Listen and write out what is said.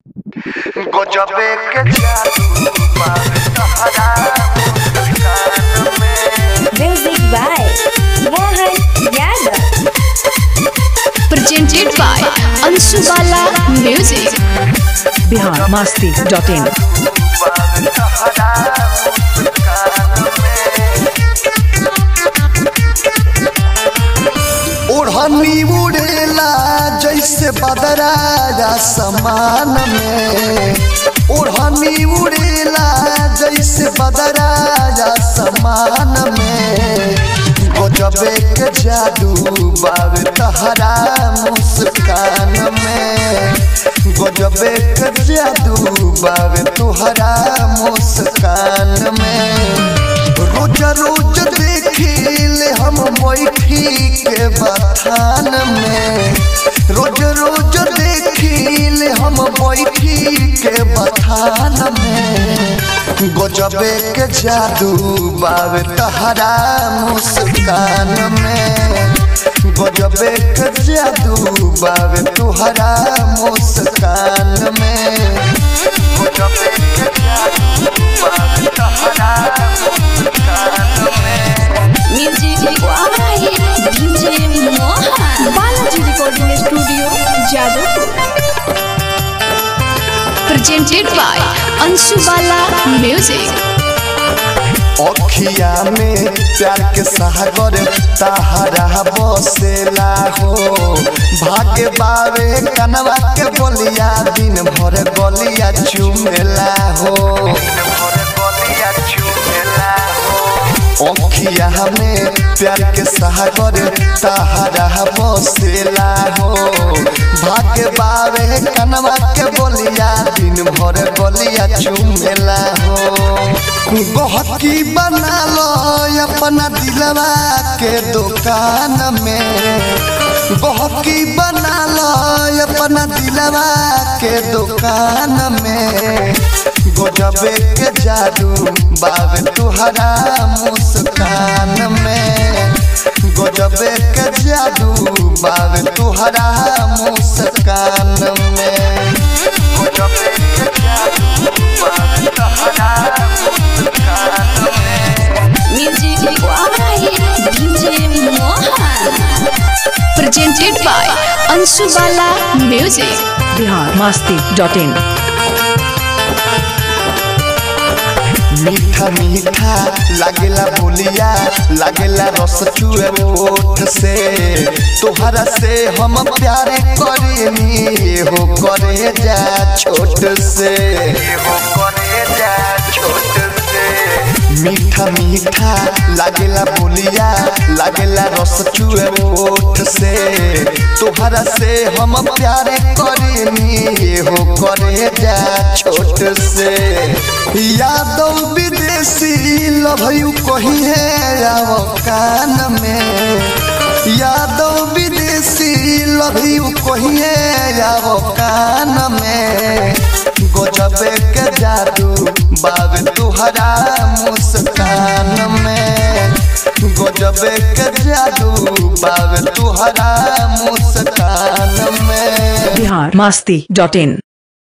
गजबे के जादू बावे तहरा मुस्कान में Music by Mohan Yadav. presented by Ansu Bala Music. Bihar Masti dot in बावे तहरा मुस्कान में ओढ़नी उड़ेला जैसे बदराया समान में ओढ़नी उड़ेला जैसे बदराया समान में गजबे के जादू बावे तहरा मुस्कान में गजबे के जादू बावे तुहरा मुस्कान में रोज रोज देखिले हम बैठी के बथान में रोज रोज देखिले हम बैठी के बथान में गजबे के जादू बावे तहरा मुस्कान में गजबे के जादू बावे तुहरा मुस्कान में गजबे के जादू बावे तहरा मुस्कान में Music by DJ Mohan. Balaji Recording Studio, Jadavpur. Presented by Ansu Bala Music. अखिया में प्यार के सागर तहरा बसेला हो भाग्य बावे कनवा के बोलिया दिन भर गलिया चुमेला हो अखिया में प्यार के सागर तहरा बसेला हो भाग्य बावे कनवा के बोलिया दिन भर गलिया चुमेला हो गहकी बना लो अपना दिलवा के दुकान में गहकी बना लो अपना दिलवा के दुकान में गजबे के जादू बावे तुहरा मुस्कान में गजबे के जादू बावे तुहरा मुस्कान में गजबे के जादू बावे तुहरा मुस्कान में Music by DJ Mohan. Presented by Ansu Bala Music. Bihar Masti dot in मीठा मीठा लागेला बोलिया लागेला रस चुए ओठ से तोहरा से हम प्यार करेनी हो करे जा छोट से हो करे जा छोट से मीठा मीठा लागेला बोलिया लागेला रस चुए ओठ से तोहरा से हम प्यार करेनी हो करे जा छोट से यादव विदेशी लभयू कही है आओ कान में यादव विदेशी लभयू कही है आओ कान में गजबे के जादू बाबे तुहरा मुस्कान में गजबे के जादू बाबे तुहरा मुस्कान में बिहार मस्ती डॉट इन